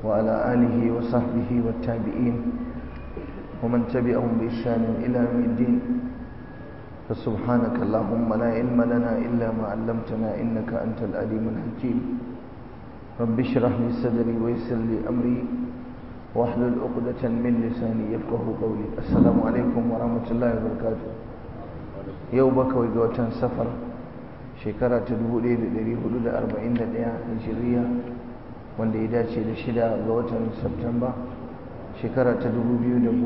وعلى آله وصحبه والتابعين ومن تبعهم بإحسان إلى يوم الدين فسبحانك اللهم لا علم لنا إلا ما علمتنا إنك أنت العليم الحكيم رب اشرح لي صدري ويسر لي أمري واحلل عقدة من لساني يفقه قولي السلام عليكم ورحمة الله وبركاته yau bakwai ga watan safar shekara ta 1441 hijiriya wanda ya dace da shida ga watan Septemba shekara ta 2019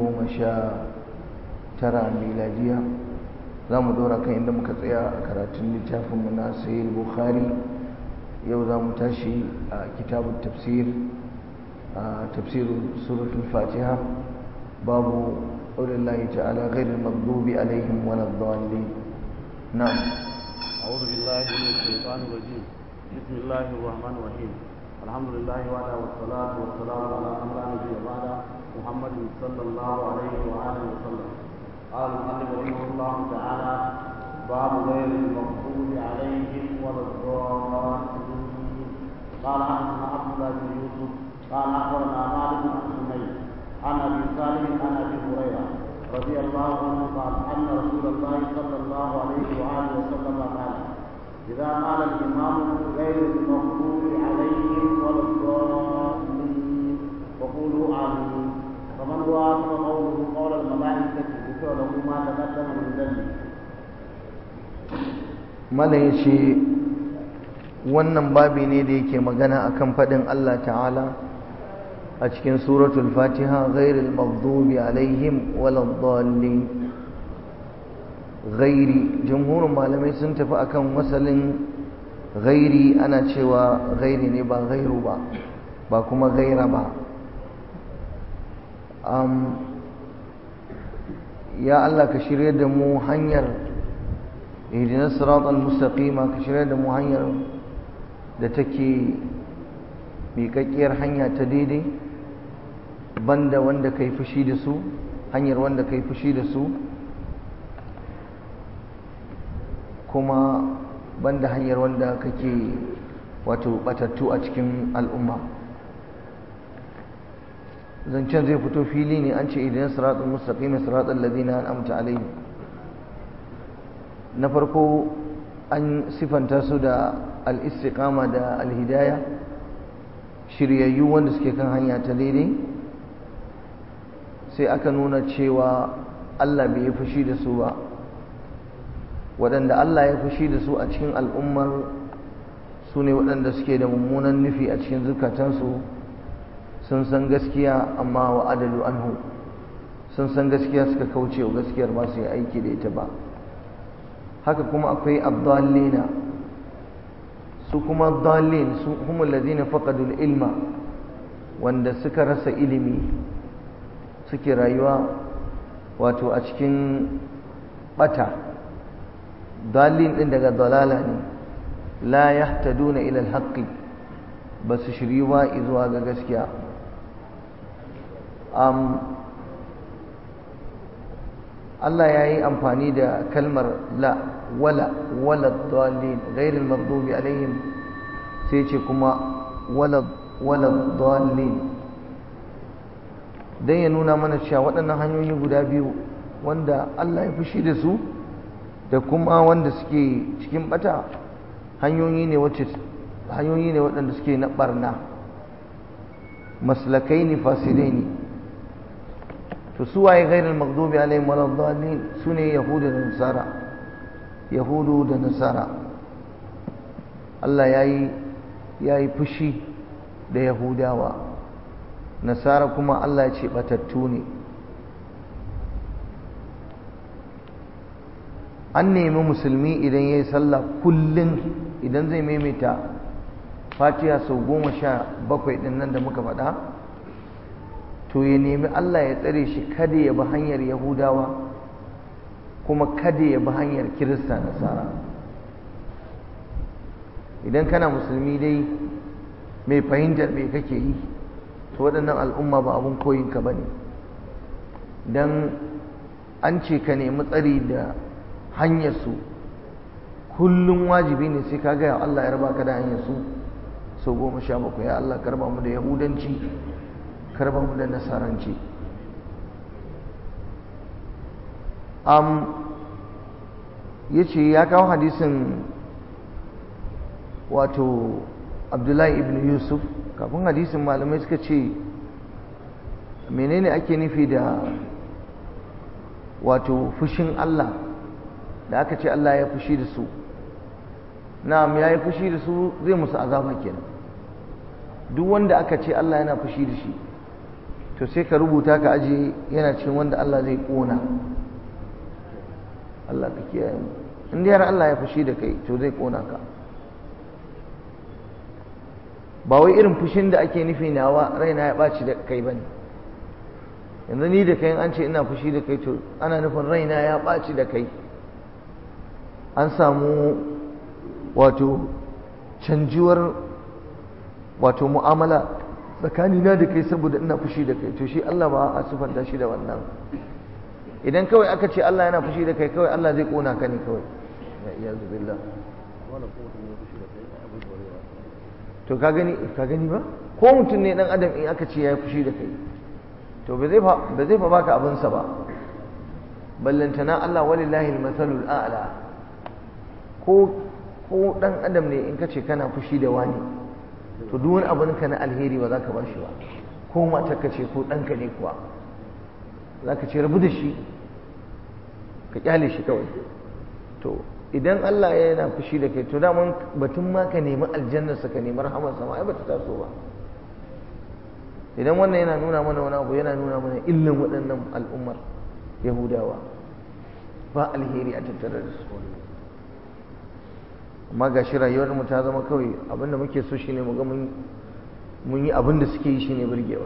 miladiya za mu dora kan inda muka tsaya a karatun littafinmu na sayil bukhari yau za mu tashi a kitabun tafsir a tafsirin suratul fatiha babu قول الله تعالى غير المغضوب عليهم ولا الضالين نعم أعوذ بالله من الشيطان الرجيم بسم الله الرحمن الرحيم الحمد لله وعلى والصلاة والسلام على من لا نبي بعده محمد صلى الله عليه وآله وسلم قال المؤلف رحمه الله تعالى باب غير المغضوب عليهم ولا الضالين قال حدثنا عبد الله بن يوسف قال أخبرنا مالك بن حميد عن ابي صالح عن ابي هريره رضي الله عنه قال ان رسول الله صلى الله عليه واله وسلم قال اذا قال الامام غير المغضوب عليهم ولا الضالين فقولوا امين فمن وافق قوله قول الملائكه ذكر له ما تقدم من ذنبه malam ya ce wannan babi ne da yake magana akan faɗin Allah ta'ala a cikin suratul fatiha ghairil maghdubi alaihim waladdallin ghairi jumhurin malamai sun tafi akan wasalin ghairi ana cewa ghairi ne ba ghairu ba ba kuma ghaira ba um, ya Allah ka shirye da mu hanyar ihdinas siratal mustaqima ka shirye da mu hanyar da take miƙaƙƙiyar hanya ta daidai banda wanda kai fushi da su hanyar wanda kai fushi da su kuma banda hanyar wanda kake wato batattu a cikin al'umma zancen zai fito fili ne an ce idan siratul mustaqim siratul ladina an'amta alaihim na farko an sifanta su da al-istiqama da al-hidayah shiryayyu wanda suke kan hanya ta daidai sai aka nuna cewa Allah bai yi fushi da su ba waɗanda Allah ya fushi da su a cikin al'ummar su ne waɗanda suke da mummunan nufi a cikin zukatansu sun san gaskiya amma wa adalu anhu sun san gaskiya suka kauce wa gaskiyar ba su yi aiki da ita ba haka kuma akwai abdallina su kuma dalin su kuma ladina faqadul ilma wanda suka rasa ilimi suke rayuwa wato a cikin bata dalin din daga dalala ne la yahtaduna ila alhaqi ba su shiriwa zuwa ga gaskiya um, Allah ya yi amfani da kalmar la wala wala dalin ghairil maghdubi alaihim sai ce kuma wala wala dalin dan ya nuna mana cewa waɗannan hanyoyi guda biyu wanda Allah ya fushi da su da kuma wanda suke cikin bata hanyoyi ne wacce hanyoyi ne waɗanda suke na barna maslakai ne fasidai ne to su waye ghairul maghdubi alaihim waladdallin sune yahudu da nasara yahudu da nasara Allah yayi yayi fushi da yahudawa nasara kuma Allah ya ce batattu ne an nemi musulmi idan yayi sallah kullun idan zai maimaita fatiha sau goma sha bakwai ɗin nan da muka faɗa to ya nemi Allah ya tsare shi kada ya bi hanyar Yahudawa kuma kada ya bi hanyar Kirista Nasara idan kana musulmi dai mai fahimtar me kake yi to waɗannan al'umma ba abun koyinka ba ne don an ce ka nemi tsari da hanyarsu kullum wajibi ne sai ka gaya Allah ya raba ka da hanyarsu sau goma sha bakwai ya Allah karba mu da yahudanci karba mu da nasaranci um, ya ce ya kawo hadisin wato abdullahi ibn yusuf kafin hadisin malamai suka ce menene ake nufi da wato fushin Allah da aka ce Allah ya fushi da su na'am ya yi fushi da su zai musu azaba kenan duk wanda aka ce Allah yana fushi da shi to sai ka rubuta ka aje yana cikin wanda Allah zai kona Allah ka kiyaye mu in dai har Allah ya fushi da kai to zai kona ka ba wai irin fushin da ake nufi nawa raina ya ɓaci da kai bane yanzu ni da kai an ce ina fushi da kai to ana nufin raina ya ɓaci da kai an samu wato canjuwar wato mu'amala tsakanina da kai saboda ina fushi da kai to shi Allah ba a sufanta shi da wannan idan kawai aka ce Allah yana fushi da kai kawai Allah zai kona ka ne kawai ya zubillah to ka gani ka gani ba ko mutum ne dan adam in aka ce ya fushi da kai to ba zai fa ba zai fa baka abin sa ba ballantana Allah walillahi almathalul a'la ko ko dan adam ne in ka ce kana fushi da wani to duk wani abin ka na alheri ba za ka ba shi ba ko matar ka ce ko ɗanka ne kuwa za ka ce rabu da shi ka kyale shi kawai to idan Allah ya yana fushi da kai to daman batun ma ka nemi aljannarsa ka nemi rahamarsa ma ai bata taso ba idan wannan yana nuna mana wani abu yana nuna mana illan waɗannan al'ummar yahudawa ba alheri a tattare da su amma ga shi rayuwar mu ta zama kawai abinda muke so shine mu ga mun yi abinda suke yi shine burgewa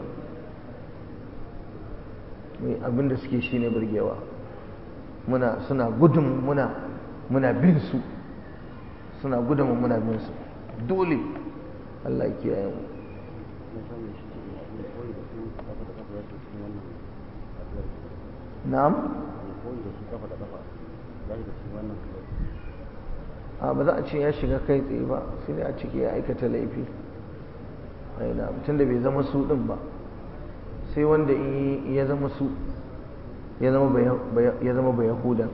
abinda suke shine burgewa muna suna gudun muna muna bin su suna gudun muna bin su dole Allah ya kiyaye mu na'am a ba za a ce ya shiga kai tsaye ba sai dai a ciki ya aikata laifi aina mutum da bai zama su din ba sai wanda ya zama su ya zama ba yahudan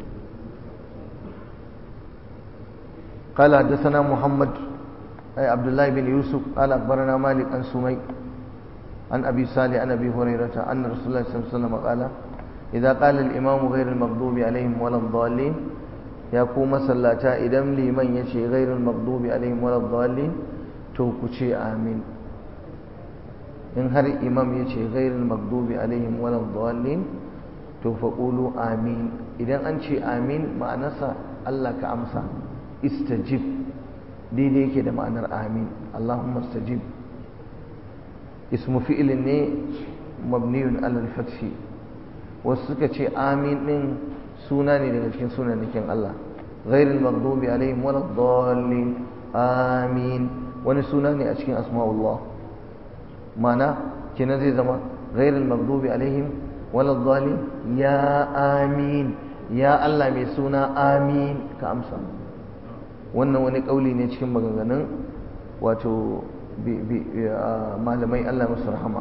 قال حدثنا محمد أي عبد الله بن يوسف قال أخبرنا مالك عن سمي عن أبي صالح عن أبي هريرة أن رسول الله صلى الله عليه وسلم قال إذا قال الإمام غير المغضوب عليهم ولا الضالين يقوم صلاتا إذا لمن يشي غير المغضوب عليهم ولا الضالين توكشي آمين in har imam ya ce ghairul maghdubi alaihim wala dhalin to fa qulu amin idan an ce amin ma'anarsa Allah ka amsa istajib daidai yake da ma'anar amin Allahumma istajib ismu fi'ilin ne mabniyun alal fathi wasu suka ce amin din suna ne daga cikin sunanakin Allah ghairul maghdubi alaihim wala dhalin amin wani suna ne a cikin asma'ullah mana kenan zai zama ghairul maghdubi alaihim wala dhalin ya amin ya Allah mai suna amin ka amsa wannan wani kauli ne cikin maganganun wato malamai Allah musu rahama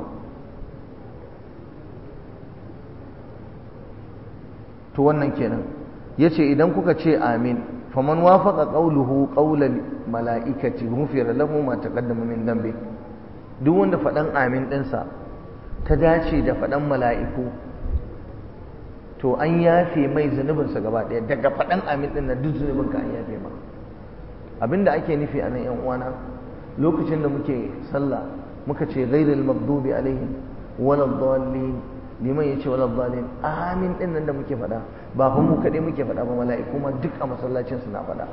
to wannan kenan yace idan kuka ce amin faman wafaqa qawluhu qawlal mala'ikati ghufira lahu ma taqaddama min dhanbi duk wanda faɗan amin ɗinsa ta dace da faɗan mala'iku to an yafe mai zunubinsa gaba ɗaya daga faɗan amin ɗin na duk zunubinka an yafe ma abinda ake nufi a nan 'yan uwana lokacin da muke sallah muka ce ghairil maghdubi alaihim wala dhalin liman yace wala dhalin amin ɗin nan da muke faɗa ba fa mu kaɗai muke faɗa ba mala'iku ma duk a masallacin su na faɗa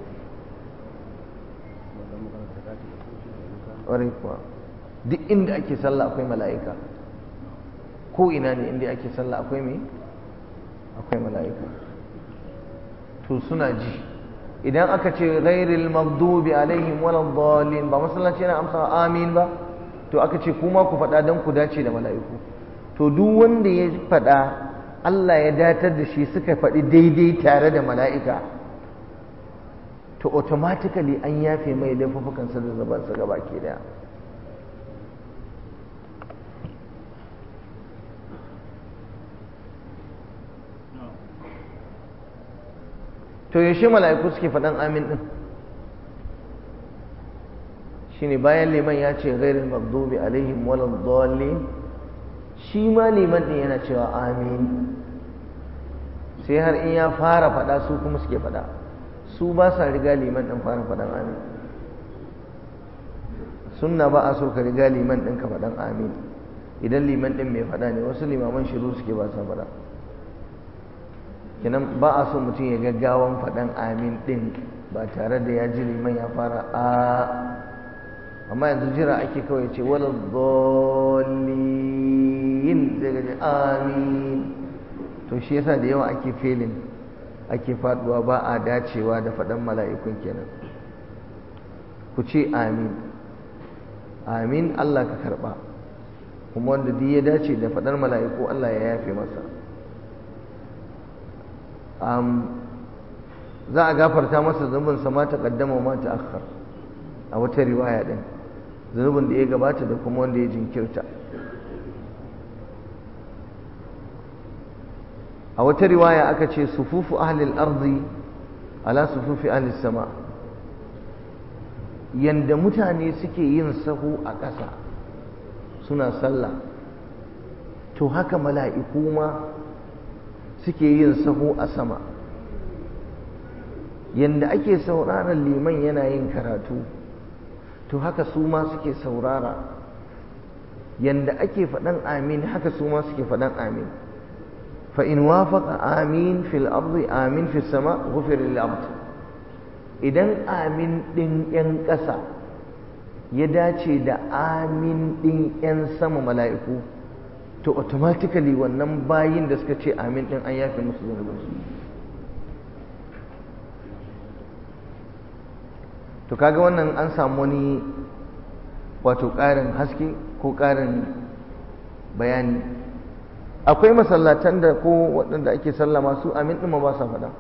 ƙwarai kuwa duk inda ake sallah akwai mala'ika ko ina ne inda ake sallah akwai me akwai mala'ika to suna ji idan aka ce ghairil maghdubi alaihim waladdallin ba masallaci yana amsa amin ba to aka ce kuma ku faɗa don ku dace da mala'iku to duk wanda ya faɗa Allah ya datar da shi suka faɗi daidai tare da mala'ika to automatically an yafe mai laifukansa da zabansa gaba ke daya to yaushe mala'iku suke faɗan amin ɗin shine bayan liman ya ce ghairul maghdubi alaihim walad dallin shi ma liman ɗin yana cewa amin sai har in ya fara faɗa su kuma suke faɗa su ba sa riga liman ɗin fara faɗan amin sunna ba a so ka riga liman ɗin ka faɗan amin idan liman ɗin mai faɗa ne wasu limaman shiru suke ba sa faɗa kenan ba a so mutum ya gaggawan faɗan amin ɗin ba tare da ya ji liman ya fara a amma yanzu jira ake kawai ce wala dhalin zai gaji amin to shi yasa da yawa ake felin ake faduwa ba a dacewa da faɗan mala'ikun kenan ku ce amin amin Allah ka karɓa kuma wanda duk ya dace da faɗar mala'iku Allah ya yafe masa za a gafarta masa zunubinsa ma ta ƙaddama ma ta akhar a wata riwaya ɗin zunubin da ya gabata da kuma wanda ya jinkirta a wata riwaya aka ce sufufu ahlil arzi ala sufufi ahlil sama yanda mutane suke yin sahu a ƙasa suna sallah to haka mala'iku ma suke yin sahu a sama yanda ake sauraron liman yana yin karatu to haka su ma suke saurara yanda ake faɗan amin haka su ma suke faɗan amin فإن وافق آمين في الأرض آمين في السماء غفر للعبد idan amin ɗin ‘yan ƙasa ya dace da amin ɗin ‘yan sama mala'iku to automatically wannan bayin da suka ce amin ɗin an yafe musu zunubinsu to kaga wannan an samu wani wato ƙarin haske ko ƙarin bayani akwai masallatan da ko waɗanda ake sallama su amin ɗin ba sa faɗa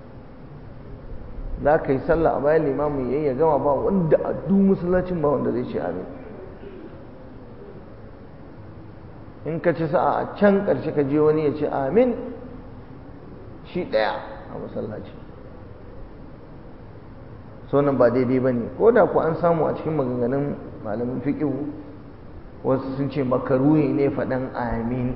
za ka yi sallah a bayan limamu ya ya gama ba wanda a duk masallacin ba wanda zai ce amin in ka ci sa'a a can ƙarshe ka je wani ya ce amin shi ɗaya a masallaci so nan ba daidai ba ne ko da ku an samu a cikin maganganun malamin fiƙihu wasu sun ce makaruhi ne faɗan amin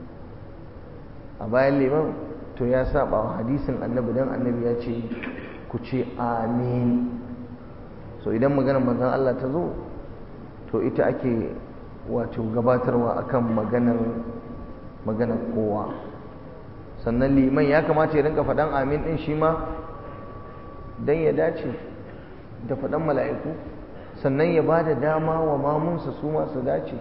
a bayan liman to ya saba wa hadisin annabi don annabi ya ce ku ce amin so idan maganar manzon Allah ta zo to ita ake wato gabatarwa akan maganar maganar kowa sannan liman ya kamata ya rinka faɗan amin ɗin shi ma don ya dace da faɗan mala'iku sannan ya ba da dama wa mamunsa su masu dace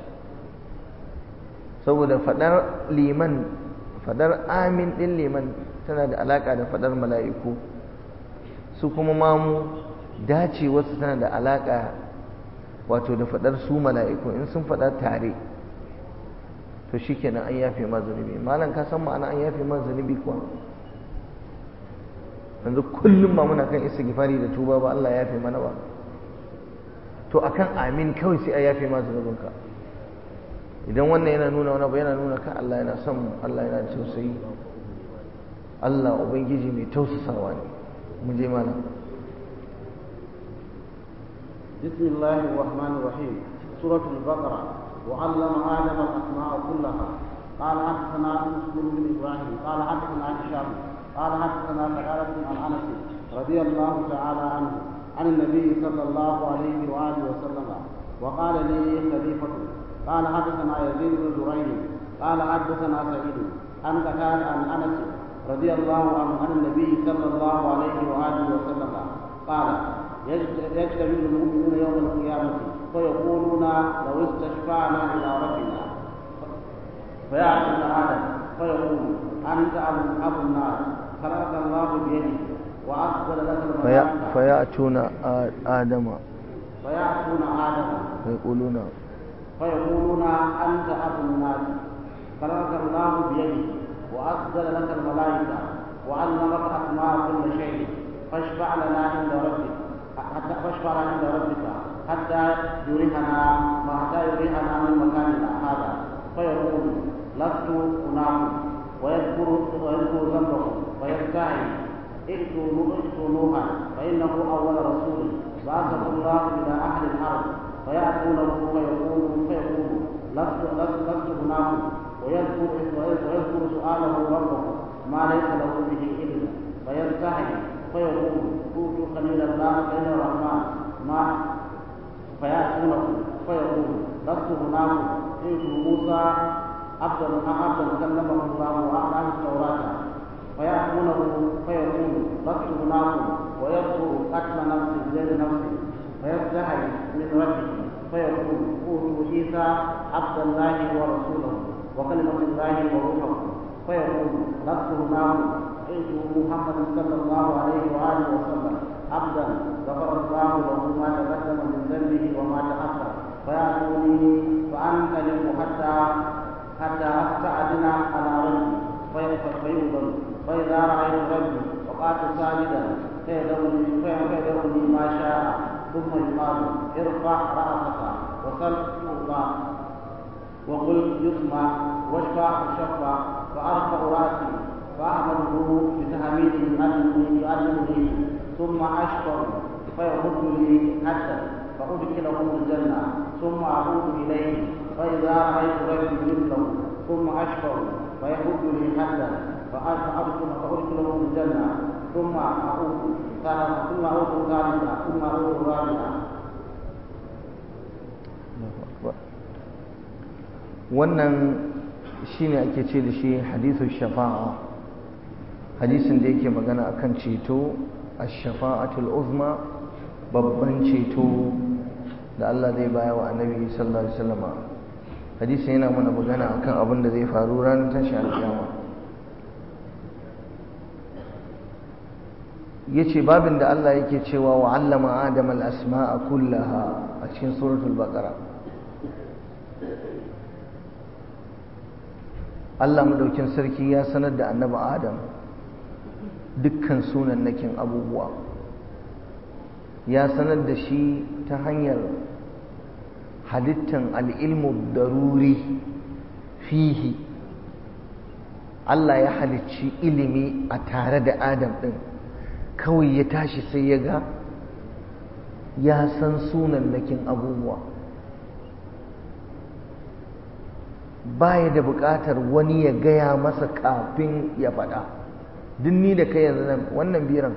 saboda faɗar liman fadar amin ɗin liman tana da alaƙa da fadar mala'iku su kuma mamu dace wasu tana da alaƙa wato da fadar su mala'iku in sun fada tare to shi kenan an yafe ma zunubi malam ka san ma'ana an yafe ma zunubi kuwa yanzu kullum ba muna kan isa gifari da tuba ba Allah ya yafe mana ba to akan amin kawai sai a yafe ma zunubinka idan wannan yana nuna wani abu yana nuna kan Allah yana son Allah yana tausayi Allah ubangiji mai tausasawa ne mu je mana بسم الله الرحمن الرحيم سورة البقرة وعلم آدم الأسماء كلها قال حدثنا مسلم بن إبراهيم قال حدثنا هشام قال حدثنا سعادة عن أنس رضي الله تعالى عنه عن النبي صلى الله عليه وآله وسلم وقال لي خليفة قال حدثنا يزيد بن زريع قال حدثنا سعيد عن قتال عن انس رضي الله عنه عن النبي صلى الله عليه واله وسلم قال يجتمع المؤمنون يوم القيامه فيقولون لو استشفعنا الى ربنا فيعرض ادم فيقول انت ابو النار خلقك الله بيده واقبل لك الملائكه فيأتون آدم فيأتون ادم فيقولون فيقولون أنت أبو الناس خلقك الله بيده وأسجد لك الملائكة وعلمك أسماء كل شيء فاشفع لنا عند ربك حتى فاشفع عند ربك حتى يريحنا ما حتى يريحنا من مكاننا هذا فيقول لست هناك ويذكر ويذكر ذنبه ويستعي ائتوا ائتوا نوحا فانه اول رسول بعثه الله الى اهل الارض فياتونه فيقول فيقول لست لست لست هناك ويذكر ويذكر سؤاله ربه ما ليس له به علم فيستحي فيقول كنت خليل الله خليل الرحمن ما فياتونه فيقول لست هناك ائتوا موسى عبدا عبدا كلمه الله واعلم التوراه فيأتونه فيقول لست هناك ويذكر قتل نفس بغير نفس فيستحي من ربه فيقول اوتوا عيسى عبد الله ورسوله وكلمة الله وروحه فيقول لست هناك ائتوا محمد صلى الله عليه واله وسلم عبدا غفر الله له ما تقدم من ذنبه وما تأخر فيأتوني فأنطلق حتى حتى أستأذن على ربي فيؤذن فإذا رأيت ربي وقعت ساجدا فيدعوني فيدعوني ما شاء ثم يقال ارفع رأسك وصل تعطى وقل يسمع واشفع تشفع فأرفع رأسي فأحمده بتحميد يعلمني يعلمني ثم أشكر فيرد لي حتى فأدخله الجنة ثم أعود إليه فإذا رأيت ربي مثله ثم أشكر فيرد لي حتى فأدخل فأدخله الجنة ثم أعود ثم أعود ثالثا ثم أعود رابعا wannan shine ake ce da shi hadithu shafa'a hadisin da yake magana akan ceto ash-shafa'atul uzma babban ceto da Allah zai baya wa annabi sallallahu alaihi wasallam hadisin yana mana magana akan abin da zai faru ranar tashi alkiyama yace babin da Allah yake cewa wa 'allama adama al-asma'a kullaha a cikin suratul baqara Allah madaukin sarki ya sanar da annabi Adam dukkan sunannakin abubuwa ya sanar da shi ta hanyar halittan al'ilmu daruri fihi Allah ya halicci ilimi a tare da Adam ɗin kawai ya tashi sai ya ga ya san sunannakin abubuwa baya da buƙatar wani ya gaya masa kafin ya faɗa duk ni da kai yanzu nan wannan biran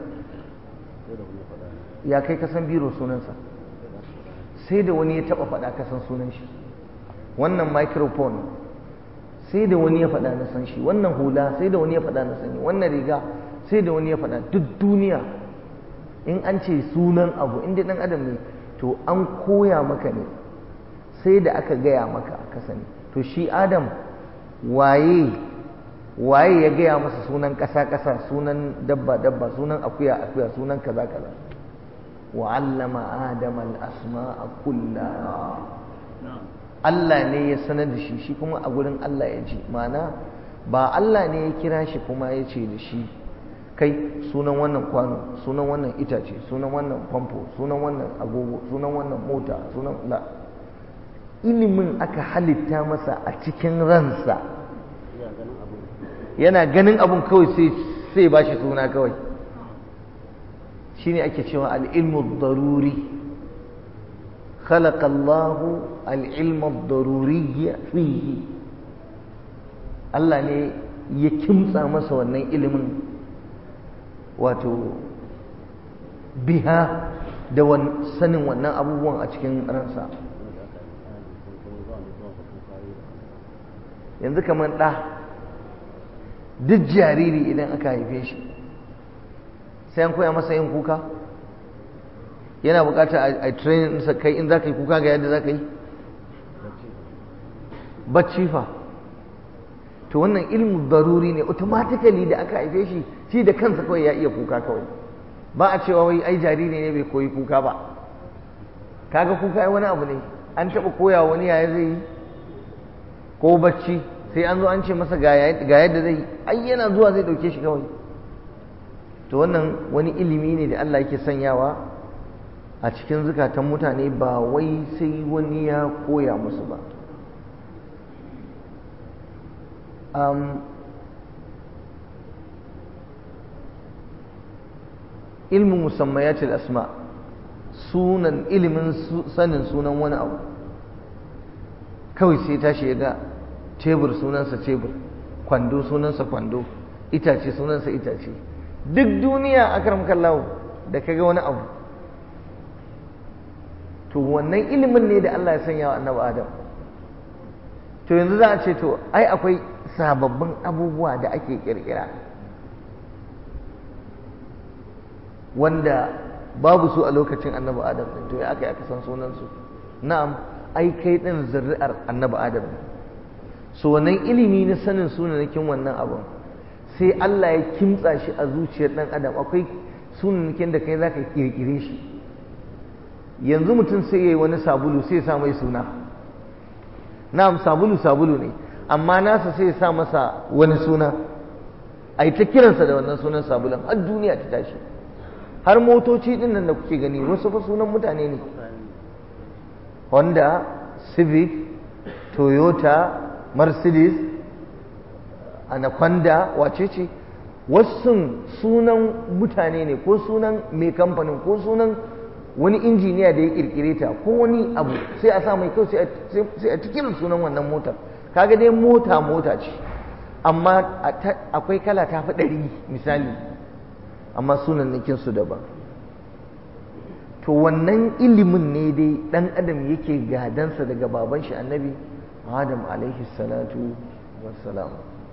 ya kai kasan biro sunansa sai da wani ya taɓa faɗa kasan sunan shi wannan microphone sai da wani ya faɗa na san shi wannan hula sai da wani ya faɗa na sani wannan riga sai da wani ya faɗa duk duniya in an ce sunan abu inda ɗan adam ne to an koya maka ne sai da aka gaya maka ka sani to shi adam waye waye ya gaya masa sunan ƙasa-ƙasa sunan dabba-dabba sunan akuya-akuya sunan kaza-kaza wa allama adam al-asma'a kullaha Allah ne ya sanar da shi shi kuma a gurin Allah ya ji ma'ana ba Allah ne ya kira shi kuma ya ce da shi kai sunan wannan kwano sunan wannan itace sunan wannan famfo sunan wannan agogo sunan wannan mota sunan la ilimin aka halitta masa a cikin ransa yana ganin abun kawai sai ba shi suna kawai shine ake cewa al'ilmu daruri خلق الله العلم الضروري فيه Allah ne ya kimtsa masa wannan ilimin wato biha da sanin wannan abubuwan a cikin ransa yanzu kamar ɗa duk jariri idan aka haife shi sai an koya masa yin kuka yana bukatar a training sa kai in za ka yi kuka ga yadda za ka yi bacci fa to wannan ilmu daruri ne automatically da aka haife shi shi da kansa kawai ya iya kuka kawai ba a cewa wai ai jariri ne bai koyi kuka ba kaga kuka wani abu ne an taɓa koya wani yaya zai yi ko bacci sai an zo an ce masa ga yadda zai yi ai yana zuwa zai ɗauke shi kawai to wannan wani ilimi ne da Allah yake sanyawa a cikin zukatan mutane ba wai sai wani ya koya musu ba ilmin musammayatil asma sunan ilimin sanin sunan wani abu kawai sai tashi ya ga tebur sunansa tebur kwando sunansa kwando itace sunansa itace duk duniya akram kallahu da kaga wani abu to wannan ilimin ne da Allah ya sanya wa annabi Adam to yanzu za a ce to ai akwai sababbin abubuwa da ake kirkira wanda babu su a lokacin annabi Adam din to ya aka aka san sunansu na'am ai kai din zuri'ar annabi Adam ne so wannan ilimi na sanin sunanakin wannan abun sai Allah ya kimtsa shi a zuciyar dan adam akwai sunanakin da kai zaka kirkire shi yanzu mutum sai yayi wani sabulu sai ya sa mai suna na'am sabulu sabulu ne amma nasa sai ya sa masa wani suna ai ta kiransa da wannan sunan sabulun har duniya ta tashi har motoci din nan da kuke gani wasu fa sunan mutane ne Honda Civic Toyota Mercedes Anaconda wace ce wasu sunan mutane ne ko sunan mai kamfanin ko sunan wani injiniya da ya kirkire ta ko wani abu sai a sa mai kyau sai a cikin sunan wannan motar kaga dai mota mota ce amma akwai kala ta fi ɗari misali amma sunan su daban to wannan ilimin ne dai ɗan adam yake gadansa daga baban shi annabi adam alaihi salatu wassalam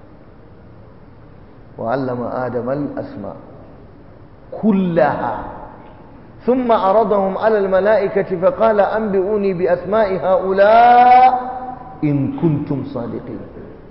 wa allama adam al-asma kullaha ثم عرضهم على الملائكة فقال أنبئوني بأسماء هؤلاء إن كنتم صادقين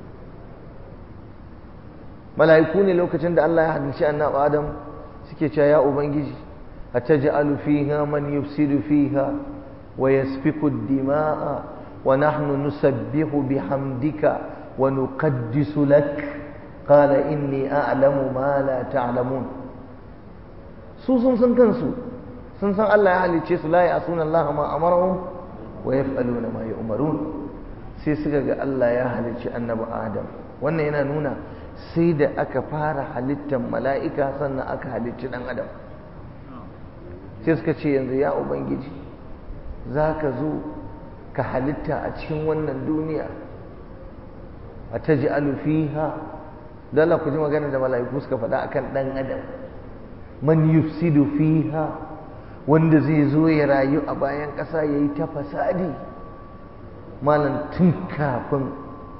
ملائكوني لو كتند الله يحد شأن آدم سكيتا يا أبنجي أتجعل فيها من يفسد فيها ويسفك الدماء ونحن نسبح بحمدك ونقدس لك قال إني أعلم ما لا تعلمون سوسن سنكنسو sun san Allah ya halicce su la ya'suna Allah ma amarahum wa yaf'aluna ma yu'marun sai suka ga Allah ya halicci annabi Adam wannan yana nuna sai da aka fara halittar mala'ika sannan aka halicci dan adam sai suka ce yanzu ya ubangiji zaka zo ka halitta a cikin wannan duniya a taj'alu fiha dala ku ji magana da mala'iku suka faɗa akan dan adam man yufsidu fiha wanda zai zo ya rayu a bayan ƙasa ya yi ta fasadi malam tun kafin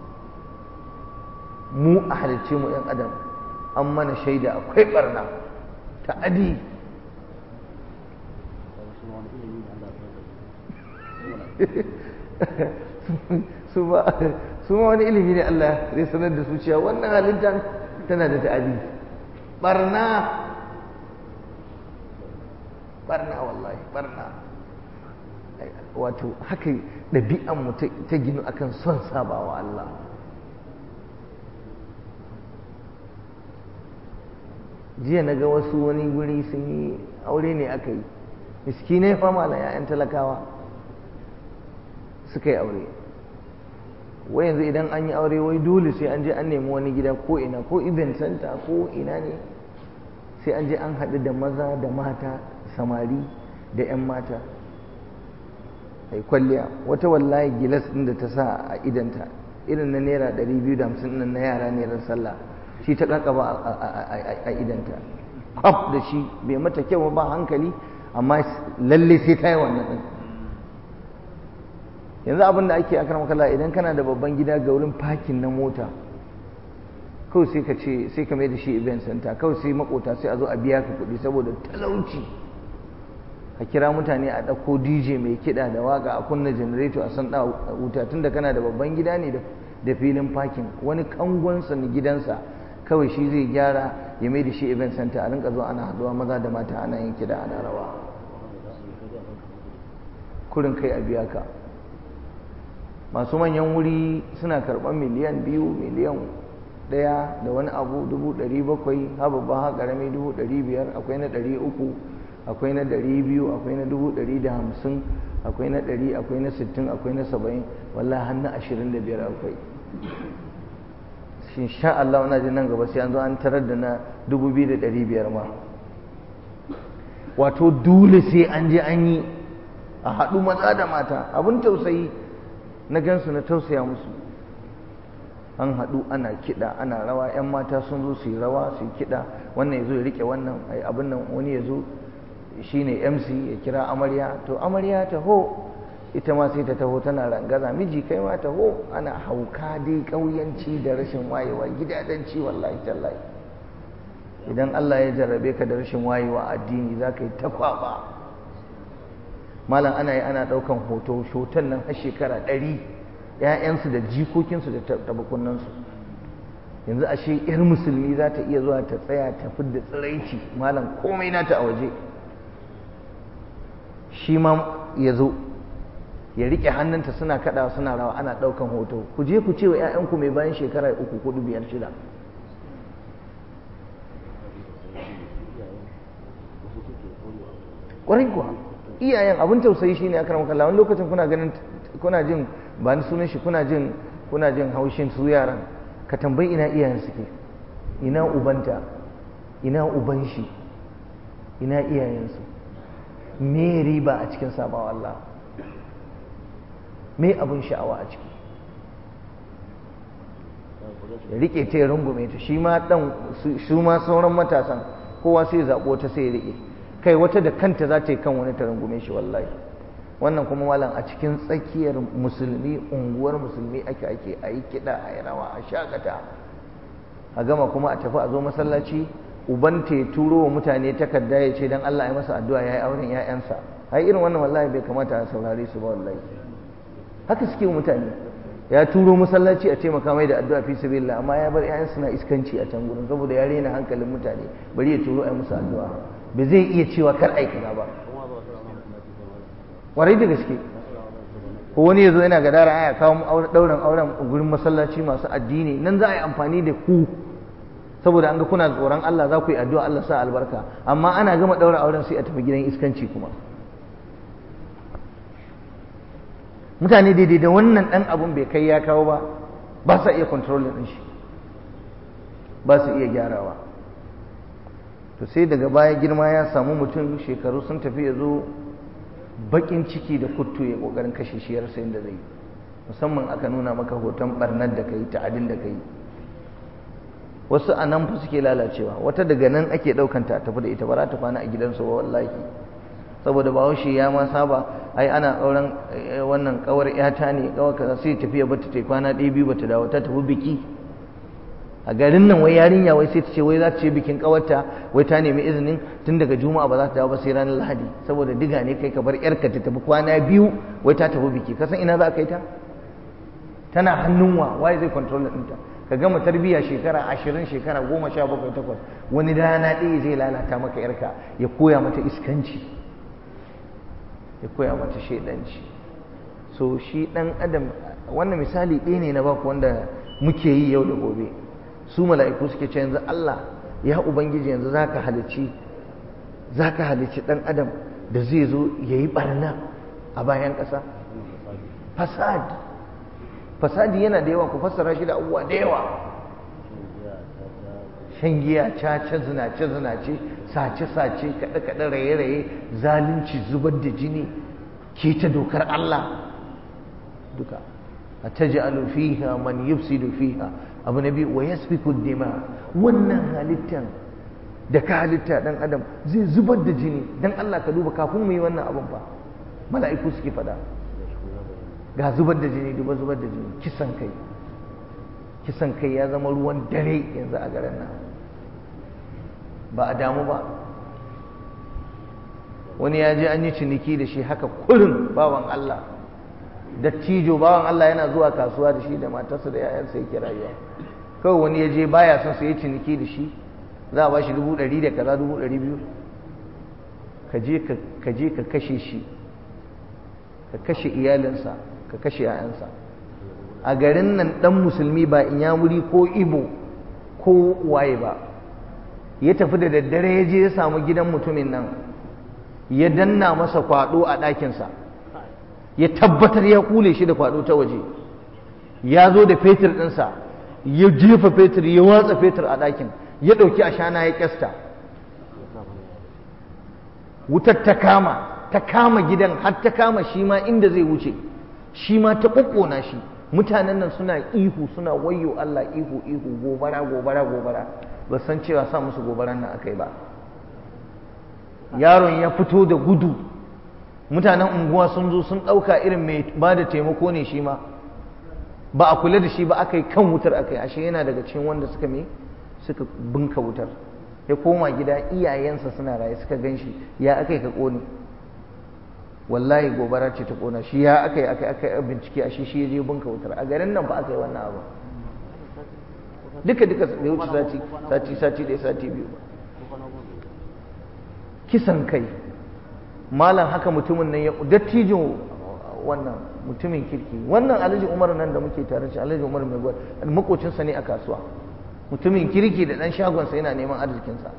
mu a halicce mu ‘yan adam an mana shaida akwai barna ta adi su ma wani ilimi ne Allah zai sanar da su cewa wannan halittar tana da ta'adi barna barna wallahi barna wato haka ɗabi'anmu ta ginu akan son sabawa Allah jiya na ga wasu wani guri sun yi aure ne aka yi miskinai fama na 'ya'yan talakawa suka yi aure wai yanzu idan an yi aure wai dole sai an je an nemi wani gida ko ina ko event center ko ina ne sai an je an haɗu da maza da mata samari da 'yan mata ai kwalliya wata wallahi gilas ɗin da ta sa a idanta irin na naira 250 nan na yara ne ran sallah shi ta kakaba a idanta kwaf da shi bai mata kyau ba hankali amma lalle sai ta yi wannan ɗin yanzu abin da ake akar makala idan kana da babban gida ga wurin fakin na mota kawai sai ka ce sai ka mai da shi event center kawai sai makota sai a zo a biya ka kuɗi saboda talauci ka kira mutane a ɗauko dj mai kiɗa da waka a kunna janareto a san ɗa wuta tun da kana da babban gida ne da filin fakin wani kangonsa na gidansa kawai shi zai gyara ya mai da shi event center a rinka zuwa ana haɗuwa maza da mata ana yin kiɗa ana rawa kurin kai a biya ka masu manyan wuri suna karɓar miliyan biyu miliyan ɗaya da wani abu dubu ɗari bakwai ha babban ha ƙarami dubu ɗari biyar akwai na ɗari uku akwai na ɗari biyu akwai na dubu ɗari da hamsin akwai na ɗari akwai na sittin akwai na saba'in wallahi har na ashirin da biyar akwai shi sha Allah wana jin nan gaba sai an zo an tarar da na dubu biyu da ɗari biyar ma wato dole sai an je an yi a haɗu maza da mata abin tausayi na gansu na tausaya musu an haɗu ana kiɗa ana rawa 'yan mata sun zo su yi rawa su yi kiɗa wannan ya zo ya riƙe wannan abin nan wani ya zo shi ne mc ya kira amarya to amarya taho ita ma sai ta taho tana rangaza miji kai ma taho ana hauka dai ƙauyanci da rashin wayewa gidadanci wallahi tallahi idan Allah ya jarrabe ka da rashin wayewa addini za ka yi ta kwaba malam ana yi ana ɗaukan hoto shoton nan har shekara ɗari ‘ya'yansu da jikokinsu da tabakunansu yanzu ashe ‘yar musulmi za ta iya zuwa ta tsaya ta da tsiraici malam komai nata a waje shi ma ya zo ya riƙe hannunta suna kaɗawa suna rawa ana ɗaukan hoto ku je ku ce wa ‘ya'yanku mai bayan shekara uku hudu biyar shida ƙwarai kuwa iyayen abin tausayi shine a karamar kalla wani lokacin kuna ganin kuna jin ba ni sunan shi kuna jin kuna jin haushin su yaran ka tambayi ina iyayen suke ina ubanta ina uban shi ina iyayensu me riba a cikin sabawa Allah me abin sha'awa a ciki ya rike ta ya rungume ta shi ma dan su ma sauran matasan kowa sai zaɓo ta sai ya rike kai wata da kanta za ta yi kan wani ta rungume shi wallahi wannan kuma malam a cikin tsakiyar musulmi unguwar musulmi ake ake a yi kiɗa a yi rawa a shakata a gama kuma a tafi a zo masallaci uban ta ya turo wa mutane takarda ya ce don Allah ya masa addu'a ya yi auren ‘ya'yansa ai irin wannan wallahi bai kamata a saurare su ba wallahi haka suke mutane ya turo masallaci a taimaka mai da addu'a fi sabilillah amma ya bar ‘ya'yan suna iskanci a can gurin saboda ya rena hankalin mutane bari ya turo a musu addu'a ba zai iya cewa kar aikata ba warai da gaske ko wani ya zo yana gadara aya kawo ɗaurin auren gurin masallaci masu addini nan za a yi amfani da ku saboda an ga kuna tsoron Allah za ku yi addu'a Allah sa albarka amma ana gama ɗaura auren sai a tafi gidan iskanci kuma mutane daidai da wannan ɗan abun bai kai ya kawo ba ba sa iya kontrolin ɗin shi ba su iya gyarawa to sai daga baya girma ya samu mutum shekaru sun tafi ya zo baƙin ciki da kuttu ya ƙoƙarin kashe shi ya rasa yadda zai musamman aka nuna maka hoton ɓarnar da ka yi ta'adin da ka yi wasu a nan fa suke lalacewa wata daga nan ake ɗaukanta a tafi da ita ba za ta kwana a gidansu ba wallahi saboda bahaushe ya ma saba ai ana auren wannan kawar yata ne kawar kaza sai tafiya bata ta kwana ɗaya biyu bata dawo ta tafi biki a garin nan wai yarinya wai sai ta ce wai za ta ce bikin kawarta wai ta nemi izinin tun daga juma'a ba za ta dawo ba sai ranar lahadi saboda diga ne kai ka bar yarka ta tafi kwana biyu wai ta tafi biki ka san ina za ka yi ta tana hannun wa waye zai control ɗinta ka gama tarbiyya shekara ashirin shekara goma sha bakwai takwas wani rana ɗaya zai lalata maka yarka ya koya mata iskanci ya koya mata shaidanci so shi ɗan adam wannan misali ɗaya ne na baku wanda muke yi yau da gobe su mala'iku suke ce yanzu Allah ya ubangiji yanzu zaka halicci zaka halicci ɗan adam da zai zo ya yi ɓarna a bayan ƙasa fasad fasadi yana da yawa ku fassara shi da abubuwa da yawa shan giya caca zinace zinace sace sace kaɗe kaɗe raye raye zalunci zubar da jini keta dokar Allah duka a taj'alu fiha man yufsidu fiha abu na biyu wa yasfiku dima wannan halittan da ka halitta dan adam zai zubar da jini dan Allah ka duba kafin mu yi wannan abun fa mala'iku suke faɗa ga zubar da jini duba zubar da jini kisan kai kisan kai ya zama ruwan dare yanzu a garin nan ba a damu ba wani ya je an yi ciniki da shi haka kurin bawan Allah dattijo bawan Allah yana zuwa kasuwa da shi da matarsa da yayansa yake rayuwa kawai wani ya je baya son su yi ciniki da shi za a ba shi dubu ɗari da kaza dubu ɗari biyu ka je ka kashe shi ka kashe iyalinsa ka kashe ‘ya'yansa a garin nan ɗan musulmi ba in ya wuri ko ibo ko waye ba ya tafi da daddare ya je ya samu gidan mutumin nan ya danna masa kwado a ɗakinsa ya tabbatar ya kule shi da kwado ta waje ya zo da fetur ɗinsa ya jefa fetur ya watsa fetur a ɗakin ya ɗauki ashana ya ƙyasta wutar ta kama ta kama gidan har ta kama shi ma inda zai wuce shi ma ta ƙoƙona shi mutanen nan suna ihu suna wayo Allah ihu ihu gobara gobara gobara ba san cewa sa musu gobaran nan akai ba yaron ya fito da gudu mutanen unguwa sun zo sun ɗauka irin mai ba da taimako ne shi ma ba a kula da shi ba aka yi kan wutar aka yi ashe yana daga cikin wanda suka me suka bunka wutar ya koma gida iyayensa suna raye suka gan shi ya aka yi ka ƙone wallahi gobara ce ta ƙona shi ya aka yi aka yi aka yi bincike ashe shi ya je bunka wutar a garin nan ba aka yi wannan abu duka duka bai wuce sati sati sati ɗaya sati biyu ba kisan kai malam haka mutumin nan ya dattijo wannan mutumin kirki wannan alhaji umar nan da muke tare shi alhaji umar mai gwal makocinsa ne a kasuwa mutumin kirki da dan shagonsa yana neman arzikinsa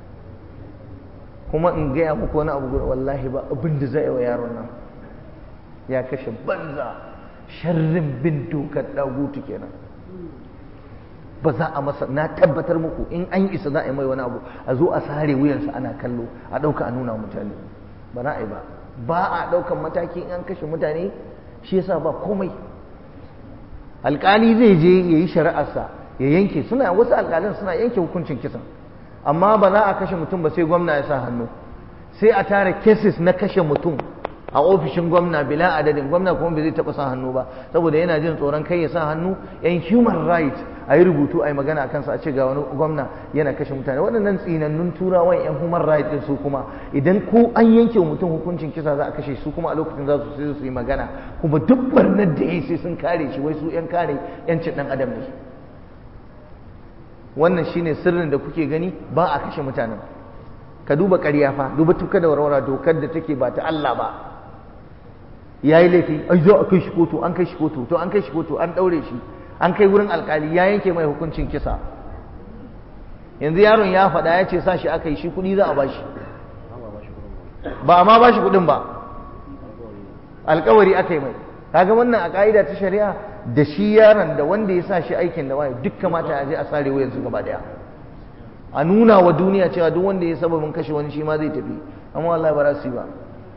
kuma in gaya muku wani abu guda wallahi ba abin da zai wa yaron nan ya kashe banza sharrin bin dokar dagutu kenan ba za a masa na tabbatar muku in an isa za a yi mai wani abu a zo a sare wuyansa ana kallo a ɗauka a nuna mutane ba za a yi ba ba a ɗaukan mataki in an kashe mutane shi yasa ba komai alƙali zai je ya yi shari'arsa ya yanke suna wasu alƙalin suna yanke hukuncin kisan amma ba za a kashe mutum ba sai gwamna ya sa hannu sai a tara cases na kashe mutum a ofishin gwamna bila adadin gwamna kuma bai zai taɓa sa hannu ba saboda yana jin tsoron kai ya sa hannu yan human right a yi rubutu a yi magana a kansa a ce ga wani gwamna yana kashe mutane waɗannan tsinannun turawan yan human right ɗin su kuma idan ko an yanke mutum hukuncin kisa za a kashe su kuma a lokacin za su sai su yi magana kuma duk barnar da ya sai sun kare shi wai su yan kare yancin ɗan adam ne wannan shine sirrin da kuke gani ba a kashe mutanen ka duba ƙarya fa duba tuka da warwara dokar da take ba ta Allah ba ya yi laifi ai zo a kai shi kotu an kai shi kotu to an kai shi kotu an ɗaure shi an kai wurin alkali ya yanke mai hukuncin kisa yanzu yaron ya faɗa ya ce sa shi aka yi shi kuɗi za a ba shi ba a ma ba shi kuɗin ba alkawari aka yi mai kaga wannan a ƙa'ida ta shari'a da shi yaron da wanda ya sa shi aikin da waye duk kamata a je a sare wayansu gaba daya a nuna wa duniya cewa duk wanda ya sababin kashe wani shi ma zai tafi amma wallahi ba za su yi ba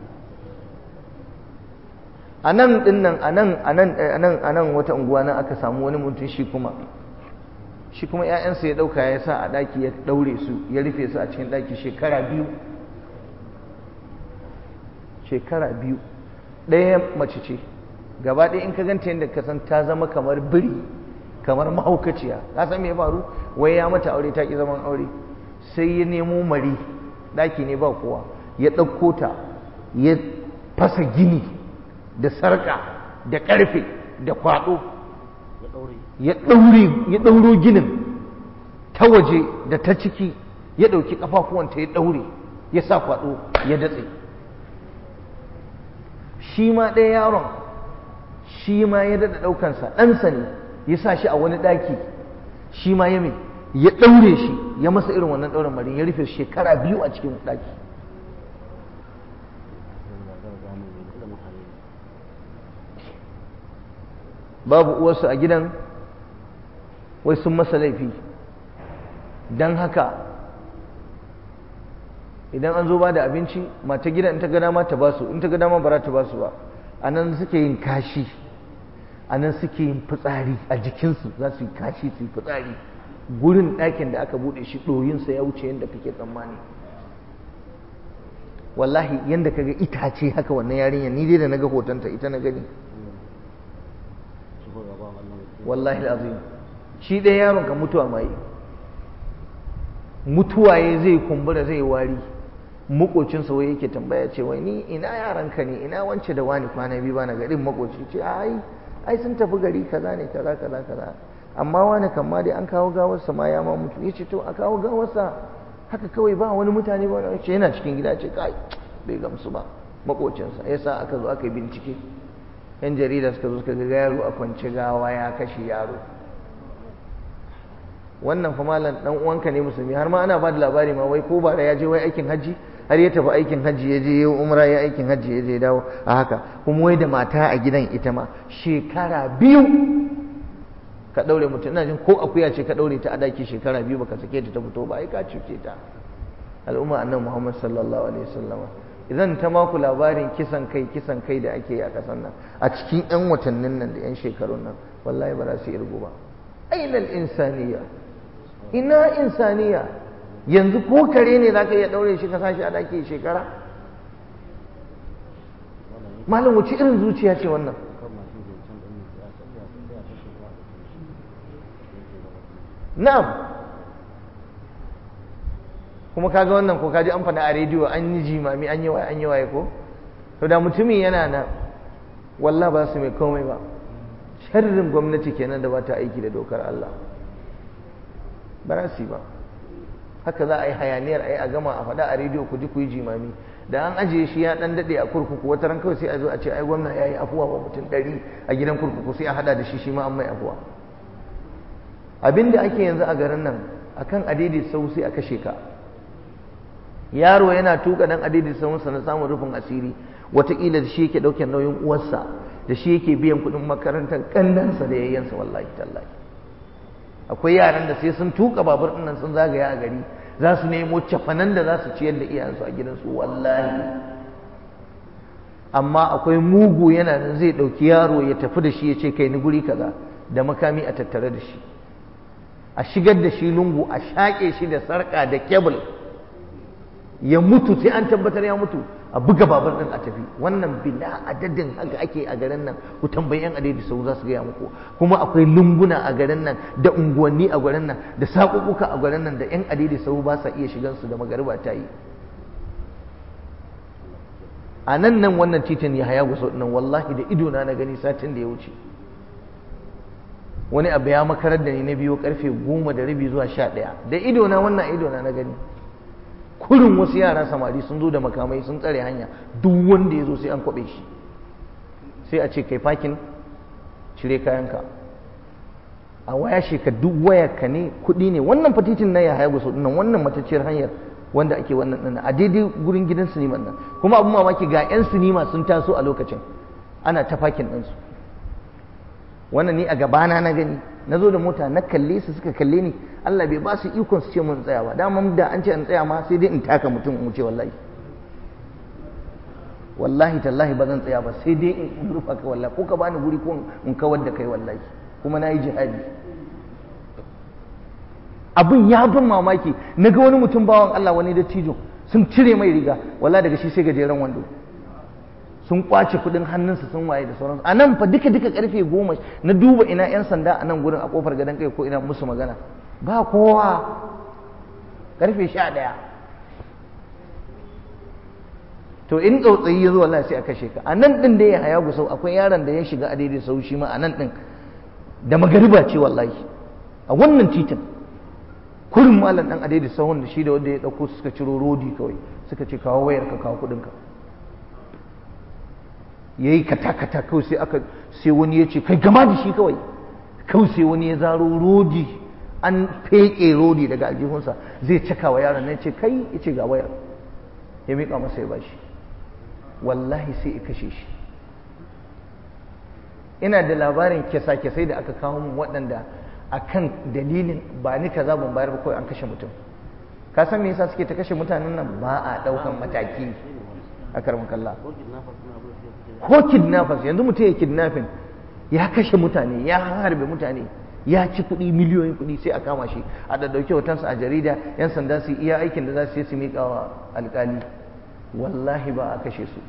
a nan din nan a nan a nan a nan a nan wata unguwa nan aka samu wani mutum shi kuma shi kuma ƴaƴansa ya ɗauka ya sa a ɗaki ya ɗaure su ya rufe su a cikin ɗaki shekara biyu shekara biyu ɗaya mace ce gaba ɗaya in ka ganta yadda ka san ta zama kamar biri kamar mahaukaciya ka san me ya faru wai ya mata aure ta ki zaman aure sai ya nemo mari ɗaki ne ba kowa ya ɗauko ta ya fasa gini da sarƙa da ƙarfe da kwaɗo ya ɗauro ginin ta waje da ta ciki ya ɗauki ƙafafuwanta ya ɗaure ya sa kwaɗo ya datse shi ma ɗaya yaron shi ma ya daɗa ɗaukansa ɗansa ne ya sa shi a wani ɗaki shi ma ya mai ya ɗaure shi ya masa irin wannan ɗaurin marin ya rufe shekara biyu a cikin ɗaki babu uwarsu a gidan wai sun masa laifi don haka idan an zo ba da abinci mata gidan in ta gada ma ta ba su in ta gada ma ba ta ba su ba a nan suke yin kashi a nan suke yin fitsari a jikinsu za su yi kashi su yi fitsari gurin ɗakin da aka buɗe shi ɗoyinsa ya wuce yadda kake tsammani wallahi yadda kaga itace haka wannan yarinya ni dai da naga hotonta ita na gani wallahi azim shi ɗaya yaron ka mutuwa mai mutuwa ya zai kumbura zai wari makocinsa wai yake tambaya ce wai ni ina yaranka ne ina wance da wani kwana biyu ba na garin makoci ce ai ai sun tafi gari kaza ne kaza kaza kaza amma wani kan ma dai an kawo gawarsa ma ya ma mutu ya ce to a kawo gawarsa haka kawai ba wani mutane ba wani ce yana cikin gida ce kai bai gamsu ba makocinsa ya sa aka zo aka yi bincike yan jarida suka zo suka ga yaro a kwance gawa ya kashe yaro wannan fa malam dan uwanka ne musulmi har ma ana ba da labari ma wai ko ba da ya je wai aikin hajji har ya tafi aikin hajji ya je ya umra ya aikin hajji ya je dawo a haka kuma wai da mata a gidan ita ma shekara biyu ka daure mutum ina jin ko akuya ce ka daure ta a daki shekara biyu baka sake ta ta fito ba ai ka cuce ta al'umma annabi Muhammad sallallahu alaihi wasallama idan ta maku labarin kisan kai kisan kai da ake yi a kasan nan a cikin yan watannin nan da yan shekarun nan wallahi ba za su irgu ba ainal insaniya ina insaniya yanzu ko kare ne za ka iya ɗaure shi ka sashi a daki shekara malam wuce irin zuciya ce wannan na'am kuma kaga wannan ko kaji an faɗa a rediyo an yi jimami an yi waye an yi waye ko to da mutumin yana nan wallah ba su mai komai ba sharrin gwamnati kenan da ba ta aiki da dokar Allah ba za su yi ba haka za a yi hayaniyar a yi a gama a faɗa a rediyo ku ji ku yi jimami da an ajiye shi ya ɗan daɗe a kurkuku wata ran kawai sai a zo a ce ai gwamna ya yi afuwa wa mutum ɗari a gidan kurkuku sai a haɗa da shi shi ma an mai afuwa abin da ake yanzu a garin nan akan adidi sau sai a kashe ka yaro yana tuka dan adidi sau na samun rufin asiri wataƙila da shi yake ɗauke nauyin uwarsa da shi yake biyan kuɗin makarantar ƙannansa da yayyansa wallahi tallahi akwai yaran da sai sun tuka babur ɗin nan sun zagaya a gari za su nemo cafanan da za su ciyar da iyayensu a gidansu wallahi amma akwai mugu yana nan zai ɗauki yaro ya tafi da shi ya ce kai ni guri kaza da makami a tattare da shi a shigar da shi lungu a shaƙe shi da sarƙa da kebul ya mutu sai an tabbatar ya mutu a buga babur din a tafi wannan bila adadin haka ake a garin nan ku tambayi yan adadi sau za su gaya muku kuma akwai lunguna a garin nan da unguwanni a garin nan da saƙuƙuka a garin nan da yan adadi sau ba sa iya shigan su da magariba ta yi a nan nan wannan titin ya haya gusa nan wallahi da ido na na gani satin da ya wuce wani abu ya makarar da ni na biyo karfe goma da rabi zuwa sha ɗaya da ido na wannan ido na na gani kurin wasu yara samari sun zo da makamai sun tsare hanya duk wanda ya zo sai an kwaɓe shi sai a ce kai fakin cire kayanka a waya sheka duk wayarka ne kuɗi ne wannan fatitin na ya haya gusa nan wannan matacciyar hanyar wanda ake wannan ɗin a daidai gurin gidan siniman nan kuma abin mamaki ga 'yan sinima sun taso a lokacin ana ta fakin ɗinsu wannan ni a gabana na gani na zo da mota na kalle su suka kalle ni Allah bai ba su ikon su ce mun tsaya ba dama da an ce in tsaya ma sai dai in taka mutum in wuce wallahi wallahi tallahi ba zan tsaya ba sai dai in rufa ka wallahi ko ka bani guri ko in kawar da kai wallahi kuma na yi jihadi abin ya bin mamaki na ga wani mutum bawan Allah wani da cijo sun cire mai riga wallahi daga shi sai gajeren wando sun kwace kudin hannunsa sun waye da sauransu a nan fa duka duka karfe goma na duba ina yan sanda a nan gurin a kofar gadon kai ko ina musu magana ba kowa karfe sha ɗaya to in tsautsayi ya zo wallahi sai a kashe ka a nan ɗin da ya haya gusau akwai yaron da ya shiga a daidai sau shi ma a nan ɗin da magariba ce wallahi a wannan titin kurin malam ɗan a daidai sahun da shi da wanda ya ɗauko suka ciro rodi kawai suka ce kawo wayar ka kawo kuɗinka ya yi kata-kata kawai sai aka sai wani ya ce kai gama da shi kawai kawai sai wani ya zaro rodi an feƙe rodi daga aljihunsa zai caka wa yaron nan ce kai ya ce ga wayar ya miƙa masa ya bashi wallahi sai ya kashe shi ina da labarin kyasa-kyasai da aka kawo mu waɗanda a kan dalilin ba ni kaza ban bayar ba kawai an kashe mutum ka san me yasa suke ta kashe mutanen nan ba a ɗaukan mataki a karmin kalla ko kidnappers yanzu mutum ya kidnapping ya kashe mutane ya harbe mutane ya ci kuɗi miliyoyin kuɗi sai a kama shi a ɗaɗɗauki hotonsa a jarida yan sanda su iya aikin da za su yi su miƙa wa alƙali wallahi ba a kashe su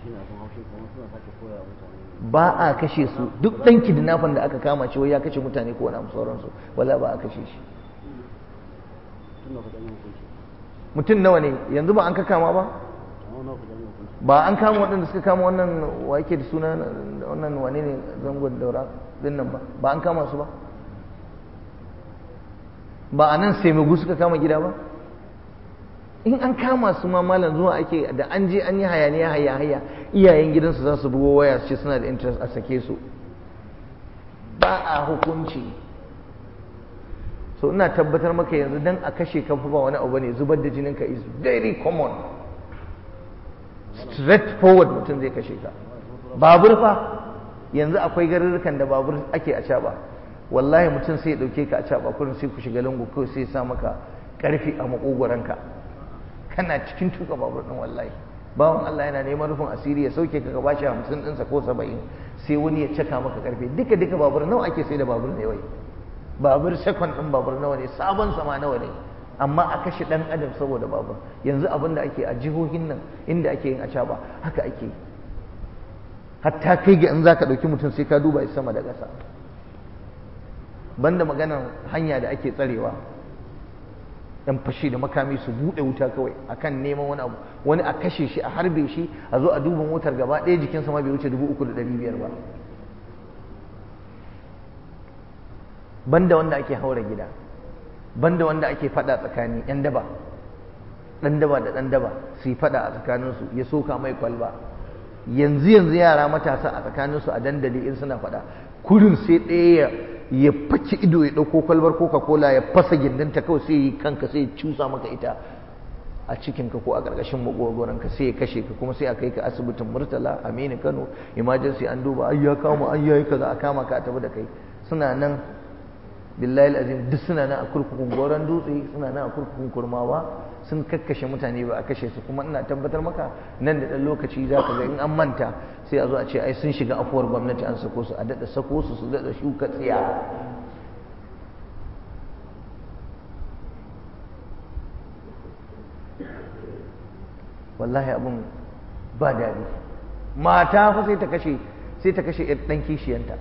ba a kashe su duk ɗan kidnapping da aka kama shi wai ya kashe mutane ko wani sauransu wala ba a kashe shi mutum nawa ne yanzu ba an ka kama ba ba an kama waɗanda suka kama wannan wa yake da suna wannan wane ne zangon daura din nan ba ba an kama su ba ba a nan sai magu suka kama gida ba in an kama su ma malam zuwa ake da an je an yi hayaniya haya haya iyayen gidansu za su bugo waya su ce suna da interest a sake su ba a hukunci so ina tabbatar maka yanzu dan a kashe ka ba wani abu ne zubar da jinin ka is very common straight forward mutum zai kashe ka babur fa yanzu akwai garurrukan da babur ake a caba wallahi mutum sai ya dauke ka a caba kurin sai ku shiga lungu kawai sai ya sa maka karfi a makogoranka kana cikin tuka babur din wallahi bawan Allah yana neman rufin asiri ya sauke ka bashi hamsin ɗinsa ko saba'in sai wani ya caka maka karfe duka duka babur nawa ake sai da babur ne wai babur second ɗin babur nawa ne sabon sama nawa ne amma a kashe ɗan adam saboda babur yanzu abin da ake a jihohin nan inda ake yin acaba haka ake yi hatta kai ga in za ka ɗauki mutum sai ka duba sama da ƙasa banda maganar hanya da ake tsarewa yan fashi da makami su buɗe wuta kawai akan neman wani abu wani a kashe shi a harbe shi a zo a duba motar gaba ɗaya jikinsa ma bai wuce dubu uku da ɗari biyar ba banda wanda ake haura gida banda wanda ake faɗa tsakani yan daba ɗan daba da ɗan daba su yi faɗa a tsakaninsu ya soka mai kwalba yanzu yanzu yara matasa a tsakaninsu a dandali in suna faɗa kurin sai ɗaya ya faki ido ya ɗauko kwalbar coca cola ya fasa gindinta kawai sai yi kanka sai ya cusa maka ita a cikinka ko a ƙarƙashin magogoranka sai ya kashe ka kuma sai a kai ka asibitin murtala aminu kano emergency an duba ai ya kama ai yayi kaza a kama ka a tafi da kai suna nan billahi azim duk suna nan a kurkukun goron dutse suna nan a kurkukun kurmawa sun kakkashe mutane ba a kashe su kuma ina tabbatar maka nan da ɗan lokaci za ka ga in an manta sai a zo a ce ai sun shiga afuwar gwamnati an sako su a daɗa sako su su daɗa shuka tsiya wallahi abin ba daɗi mata fa sai ta kashe sai ta kashe ɗan kishiyanta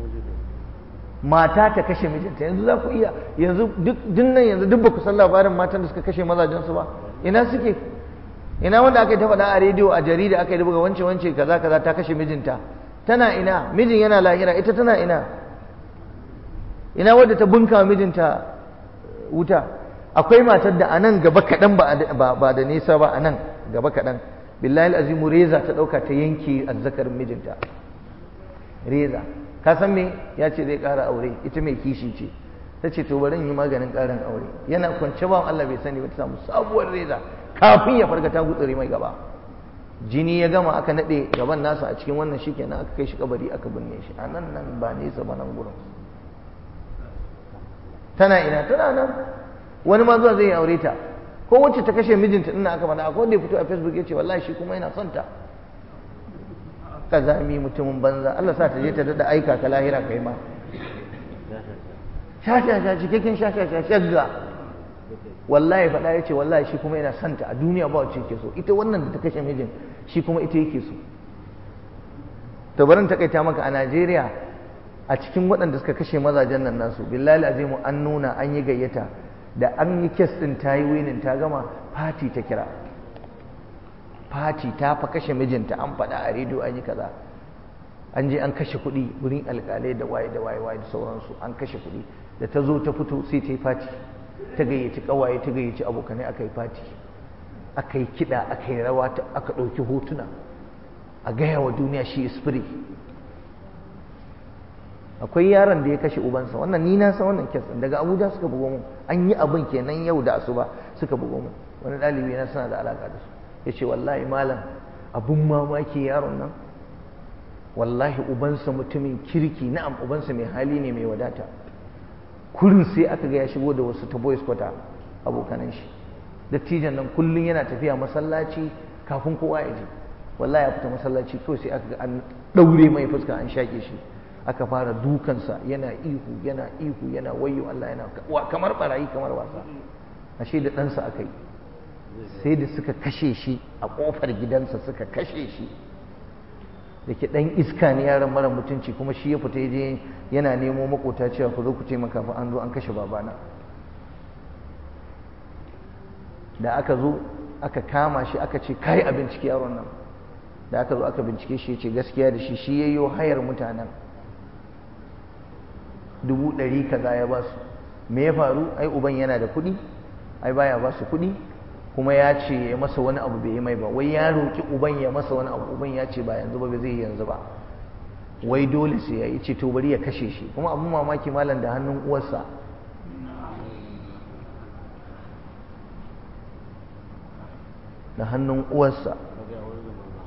mata ta kashe mijinta yanzu za ku iya yanzu duk dinnan yanzu duk ba ku san labarin matan da suka kashe mazajensu ba ina suke ina wanda aka yi ta faɗa a rediyo a jarida aka yi buga wance wance kaza kaza ta kashe mijinta tana ina mijin yana lahira ita tana ina ina wadda ta bunka mijinta wuta akwai matar da anan gaba kaɗan ba da nesa ba anan gaba kaɗan billahi azimu reza ta ɗauka ta yanke azzakarin mijinta reza ka san me ya ce zai ƙara aure ita mai kishi ce ta ce to bari yi maganin ƙarin aure yana kwance ba Allah bai sani ba ta samu sabuwar reza kafin ya farga ta gutsure mai gaba jini ya gama aka naɗe gaban nasa a cikin wannan shi kenan aka kai shi kabari aka binne shi a nan nan ba nesa ba nan gurin tana ina tana nan wani ma zuwa zai yi aure ta ko wacce ta kashe mijinta ina aka faɗa akwai wanda ya fito a facebook ya ce wallahi shi kuma yana son ta kazami mutumin banza Allah sa ta je ta dada aika ka lahira kai ma shasha sha cikakken shasha sha shagga wallahi faɗa ya ce wallahi shi kuma yana santa a duniya ba wacce yake so ita wannan da ta kashe mijin shi kuma ita yake so to barin takaita maka a Najeriya a cikin waɗanda suka kashe mazajen nan nasu billahi azimu an nuna an yi gayyata da an yi kes ɗin ta yi winin ta gama fati ta kira fati ta fa kashe mijinta an faɗa a rediyo an yi kaza an je an kashe kuɗi wurin alƙalai da waye da waye waye da sauransu an kashe kuɗi da ta zo ta fito sai ta yi fati ta gayyaci ƙawaye ta gayyaci abokanai aka yi fati aka yi kiɗa aka yi rawa aka ɗauki hotuna a gaya wa duniya shi is akwai yaron da ya kashe ubansa wannan ni na san wannan kes daga abuja suka bugo mu an yi abin kenan yau da asuba suka bugo mu wani ɗalibi na suna da alaƙa da su ya ce wallahi malam abin mamaki yaron nan wallahi ubansa mutumin kirki na'am ubansa mai hali ne mai wadata kurin sai aka ga ya shigo da wasu ta boys kwata abokanan shi dattijan nan kullum yana tafiya masallaci kafin kowa ya je wallahi ya fita masallaci kawai sai aka ga an ɗaure mai fuska an shaƙe shi aka fara dukansa yana ihu yana ihu yana wayo Allah yana kamar barayi kamar wasa ashe da ɗansa aka yi sai da suka kashe shi a ƙofar gidansa suka kashe shi da ke ɗan iska ne yaran mara mutunci kuma shi ya fita je yana nemo makota cewa ku zo ku taimaka fa an zo an kashe babana da aka zo aka kama shi aka ce kai a bincike yaron nan da aka zo aka bincike shi ya ce gaskiya da shi shi yayyo hayar mutanen dubu ɗari kaza ya ba su me ya faru ai uban yana da kuɗi ai baya ba su kuɗi kuma ya ce ya masa wani abu bai yi mai ba wai ya roƙi uban ya masa wani abu uban ya ce ba yanzu ba zai yi yanzu ba wai dole sai ya yi ce to bari ya kashe shi kuma abin mamaki malam da hannun uwarsa da hannun uwarsa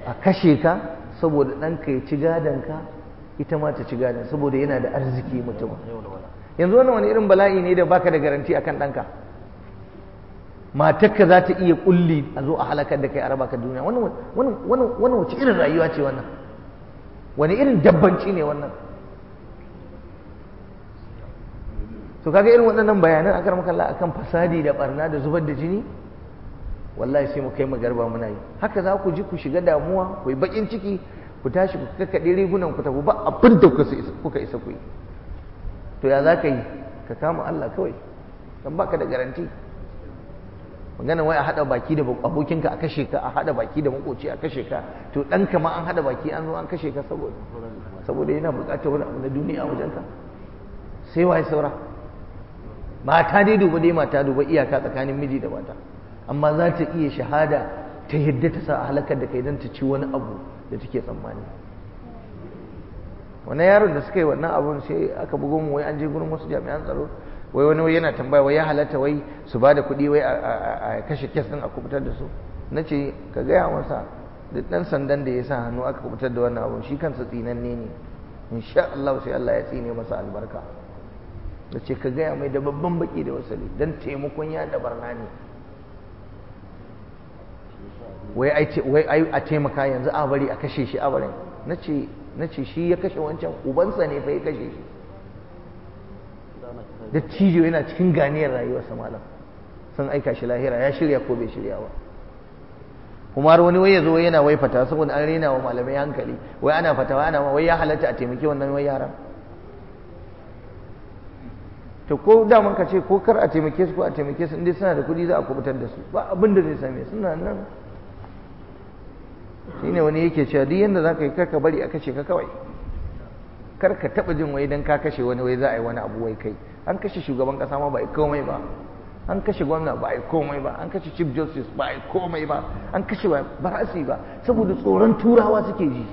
a kashe ka saboda ɗanka ya ci gadonka ita ma ta ci gadon saboda yana da arziki mutum yanzu wannan wani irin bala'i ne da baka da garanti akan ɗanka matarka za ta iya kulli a zo a halakar da kai a raba ka duniya wannan wace irin rayuwa ce wannan wani irin dabbanci ne wannan to kaga irin waɗannan bayanan a karamar kalla akan fasadi da barna da zubar da jini wallahi sai mu kai mu garba muna yi haka za ku ji ku shiga damuwa ku yi bakin ciki ku tashi ku kakkaɗe rigunan ku tafi ba abin da kuka isa ku yi to ya za ka yi ka kama Allah kawai dan baka da garanti magana wai a haɗa baki da abokinka a kashe ka a haɗa baki da makoci a kashe ka to ɗanka ma an haɗa baki an zo an kashe ka saboda saboda yana buƙatar wani abu na duniya a wajenka sai waye saura mata dai duba dai mata duba iyaka tsakanin miji da mata amma za ta iya shahada ta yadda ta sa a halakar da kai don ta ci wani abu da take tsammani wannan yaron da suka yi wannan abun sai aka bugo mu wai an je gurin wasu jami'an tsaro wai wani wai yana tambaya wai ya halatta wai su ba da kuɗi wai a kashe kes ɗin a kubutar da su na ce ka gaya masa duk ɗan sandan da ya sa hannu aka kubutar da wannan abun shi kansa tsinanne ne insha Allah sai Allah ya tsine masa albarka da ce ka gaya mai da babban baki da wasali don taimakon ya da barna ne wai a taimaka yanzu a bari a kashe shi a barin na ce shi ya kashe wancan ubansa ne fa ya kashe shi da cijo yana cikin ganiyar rayuwarsa malam sun aika shi lahira ya shirya ko bai shirya ba kuma har wani wai ya zo yana wai fata saboda an rena wa malamai hankali wai ana fatawa ana wai ya halatta a taimaki wannan wai yaran to ko daman ka ce ko kar a taimake su ko a taimake su inda suna da kuɗi za a kubutar da su ba abin da zai same suna nan shine wani yake cewa duk yanda za ka yi kar ka bari a kashe ka kawai kar ka taɓa jin wai dan ka kashe wani wai za a yi wani abu wai kai an kashe shugaban ƙasa ma ba a komai ba an kashe gwamna ba a komai ba an kashe chief justice ba a komai ba an kashe ba ba su ba saboda tsoron turawa suke ji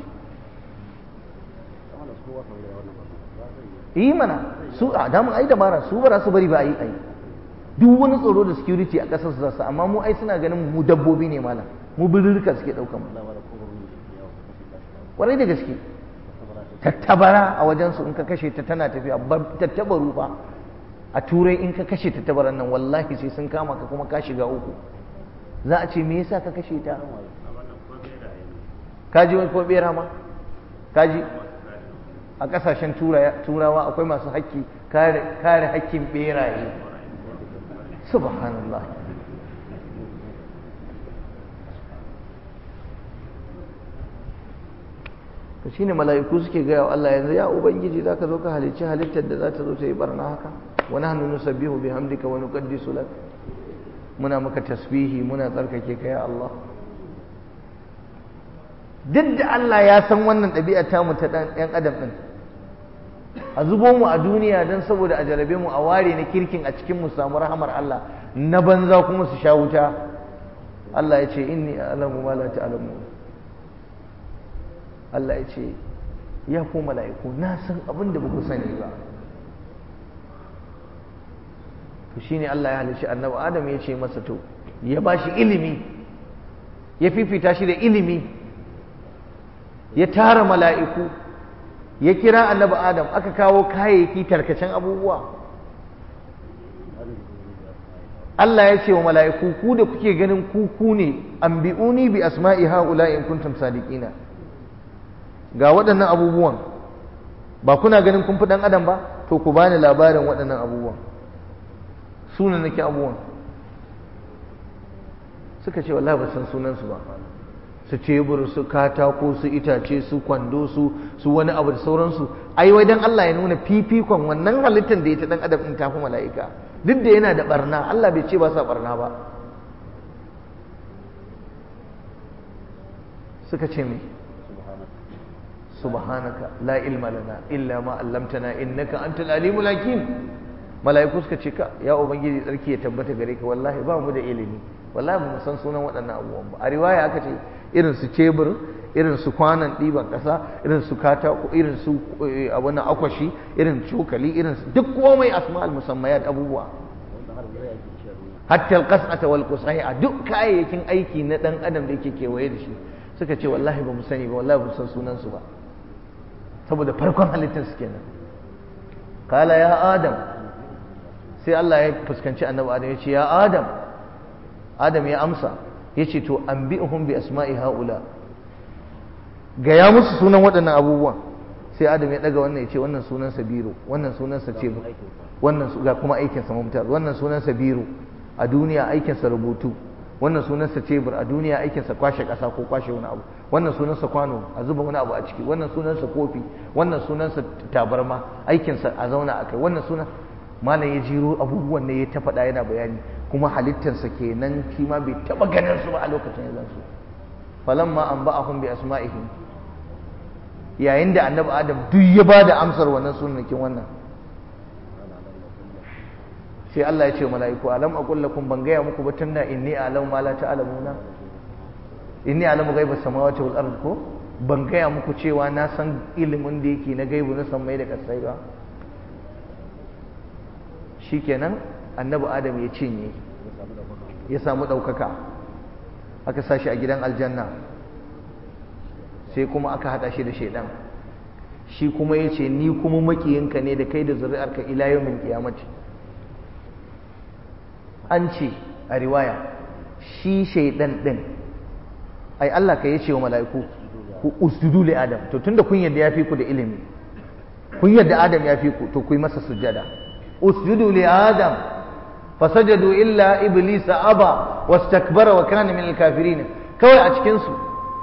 yi mana su a damun ai dabara su ba su bari ba a yi ai duk wani tsoro da security a ƙasar su za su amma mu ai suna ganin mu dabbobi ne malam mu birrika suke ɗaukan mu kwarai da gaske tattabara a wajensu in ka kashe ta tana tafiya tattabaru fa a turai in ka kashe tattabaran nan wallahi sai sun kama ka kuma ka shiga uku za a ce me yasa ka kashe ta kaji wani ko bera ma kaji a kasashen turawa akwai masu haƙƙi kare haƙƙin beraye subhanallah to shine mala'iku suke gaya wa Allah yanzu ya ubangiji zaka zo ka halicci halittar da za ta zo ta yi barna haka wa nahnu nusabbihu bihamdika wa nuqaddisu lak muna maka tasbihi muna tsarkake ka ya Allah duk da Allah ya san wannan ɗabi'a ta mu ta ɗan ɗan adam ɗin a zubo mu a duniya don saboda a jarabe mu a ware na kirkin a cikin mu samu rahamar Allah na banza kuma su sha wuta Allah ya ce inni a'lamu ma la ta'lamun Allah ya ce ya ku mala'iku na san abin da ba ku sani ba to shine Allah ya halishi annabi Adam ya ce masa to ya ba shi ilimi ya fifita shi da ilimi ya tara mala'iku ya kira annabi Adam aka kawo kayayyaki tarkacen abubuwa Allah ya ce wa mala'iku ku da kuke ganin kuku ne anbi'uni bi asma'i ha'ula in kuntum sadiqina ga waɗannan abubuwan ba kuna ganin kun fi ɗan adam ba to ku bani labarin waɗannan abubuwan sunan nake abubuwan suka ce wallahi ba san sunansu ba su cebur su katako su itace su kwando su su wani abu da sauransu ai wai dan Allah ya nuna fifikon wannan halittar da ya ta dan adam din tafi mala'ika duk da yana da barna Allah bai ce ba sa barna ba suka ce mai subhanaka la ilma lana illa ma 'allamtana innaka antal alimul hakim mala'iku suka ce ka ya ubangiji tsarki ya tabbata gare ka wallahi ba mu da ilimi wallahi ba mu san sunan waɗannan abubuwan ba a riwaya aka ce irin su cebur irin su kwanan ɗiban ƙasa irin su katako irin su abin akwashi irin cokali irin su duk komai asma'ul musammayat abubuwa hatta alqas'ata wal qusay'a duk kayayyakin aiki na dan adam da yake kewaye da shi suka ce wallahi ba mu sani ba wallahi ba san sunan su ba saboda farkon halittar su kenan kala ya adam sai Allah ya fuskanci annabi adam ya ce ya adam adam ya amsa ya ce to anbi'uhum bi asma'i haula gaya musu sunan waɗannan abubuwan sai adam ya daga wannan ya ce wannan sunansa biro wannan sunansa ce wannan ga kuma aikinsa mumtaz wannan sunansa biro a duniya aikinsa rubutu wannan sunansa tebur a duniya aikinsa kwashe ƙasa ko kwashe wani abu wannan sunansa kwano a zuba wani abu a ciki wannan sunansa kofi wannan sunansa tabarma aikinsa a zauna a kai wannan sunan malam ya jiro abubuwan ne ya ta faɗa yana bayani kuma halittarsa kenan shi ma bai taɓa ganin su ba a lokacin ya su falamma an ba'ahum bi asma'ihim yayin da annabi adam duk ya ba da amsar wannan sunnakin wannan sai Allah ya ce mala'iku alam aqul lakum ban gaya muku ba tunda inni a'lamu ma la ta'lamuna inni a'lamu ghaibas samawati wal ard ko ban gaya muku cewa na san ilimin da yake na gaibu na sammai da kasai ba shikenan annabi adam ya cinye ya samu daukaka aka sashi a gidan aljanna sai kuma aka hada shi da shaidan shi kuma ya ce ni kuma makiyinka ne da kai da zuri'arka ila yawmin qiyamati an ce a riwaya shi shaidan din ai Allah ka yace wa mala'iku ku usjudu li adam to tunda kun yadda yafi ku da ilimi kun yadda adam yafi ku to ku yi masa sujada usjudu li adam fasajadu illa iblis aba wastakbara wa kana min al-kafirin kawai a cikin su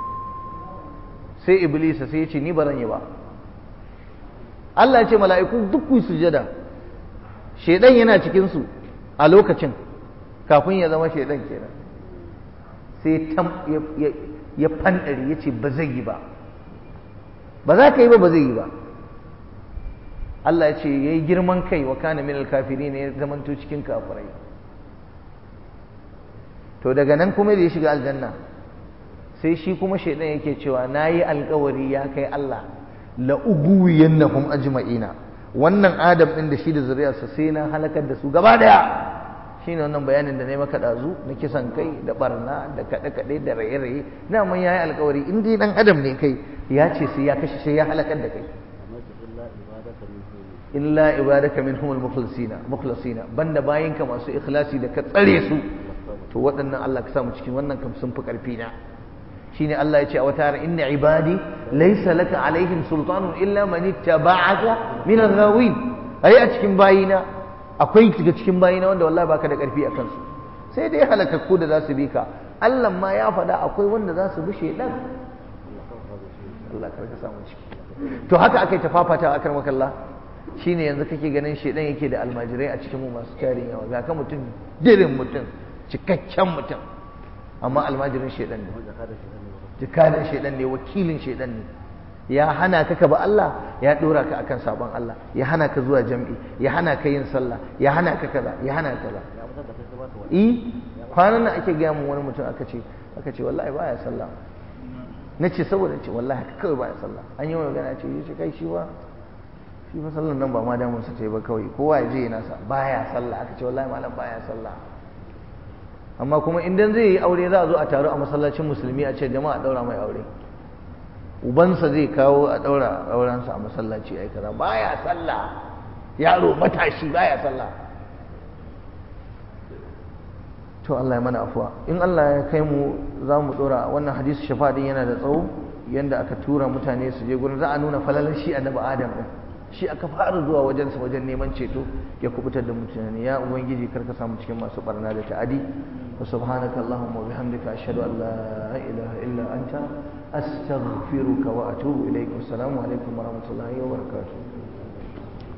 sai iblis sai ya ce ni ba zan yi ba Allah ya ce mala'iku duk ku sujada shedan yana cikin su a lokacin kafin ya zama shaidan kenan sai ya fandari ya ce ba zai yi ba ba za ka yi ba ba zai yi ba Allah ya ce ya yi girman kai wa kana min alkafiri ne ya zamanto cikin kafirai to daga nan kuma da ya shiga aljanna sai shi kuma shaidan yake cewa na yi alkawari ya kai Allah la uguwiyannahum ajma'ina wannan adam din da shi da zuriyarsa sai na halakar da su gaba daya shine wannan bayanin da na yi maka ɗazu na kisan kai da barna da kaɗe-kaɗe da raye-raye na man ya yi alkawari in dai ɗan adam ne kai ya ce sai ya kashe sai ya halakar da kai illa ibadaka min humul mukhlasina mukhlasina banda bayinka masu ikhlasi da ka tsare su to waɗannan Allah ka samu cikin wannan kam sun fi ƙarfi na shine Allah ya ce a wata har inna ibadi laysa laka alaihim sultanun illa man ittaba'aka min al-ghawin ai a cikin bayina akwai daga cikin bayina wanda wallahi baka da karfi a kansu sai dai halakakku da za su bi ka Allah ma ya faɗa akwai wanda za su bi shedan Allah karka samu ciki to haka aka yi tafafata a kan makalla shine yanzu kake ganin shedan yake da almajirai a cikin mu masu tarin yawa ga ka mutum dirin mutum cikakken mutum amma almajirin shedan ne jikadan shedan ne wakilin shedan ne ya hana ka ka ba Allah ya dora ka akan sabon Allah ya hana ka zuwa jam'i ya hana ka yin sallah ya hana ka kaza ya hana ka kaza eh kwanan nan ake gaya mun wani mutum aka ce aka ce wallahi baya sallah nace saboda ce wallahi kawai baya sallah an yi magana ce yace kai shi ba shi fa sallan nan ba ma damun sa ce ba kawai kowa ya je yana sa baya sallah aka ce wallahi malam baya sallah amma kuma idan zai yi aure za a zo a taru a masallacin musulmi a ce jama'a daura mai aure ubansa zai kawo a ɗaura aurensa a masallaci ai kaza baya sallah yaro matashi baya sallah to Allah ya mana afuwa in Allah ya kai mu za mu ɗora wannan hadisi shafa'in yana da tsawo yanda aka tura mutane su je gurin za a nuna falalar shi annabi adam din shi aka fara zuwa wajensa wajen neman ceto ya kubutar da mutane ya ubangiji karka samu cikin masu barna da ta'adi wa subhanaka allahumma wa bihamdika ashhadu an la ilaha illa anta astaghfiruka wa atubu ilaik assalamu alaikum wa rahmatullahi wa barakatuh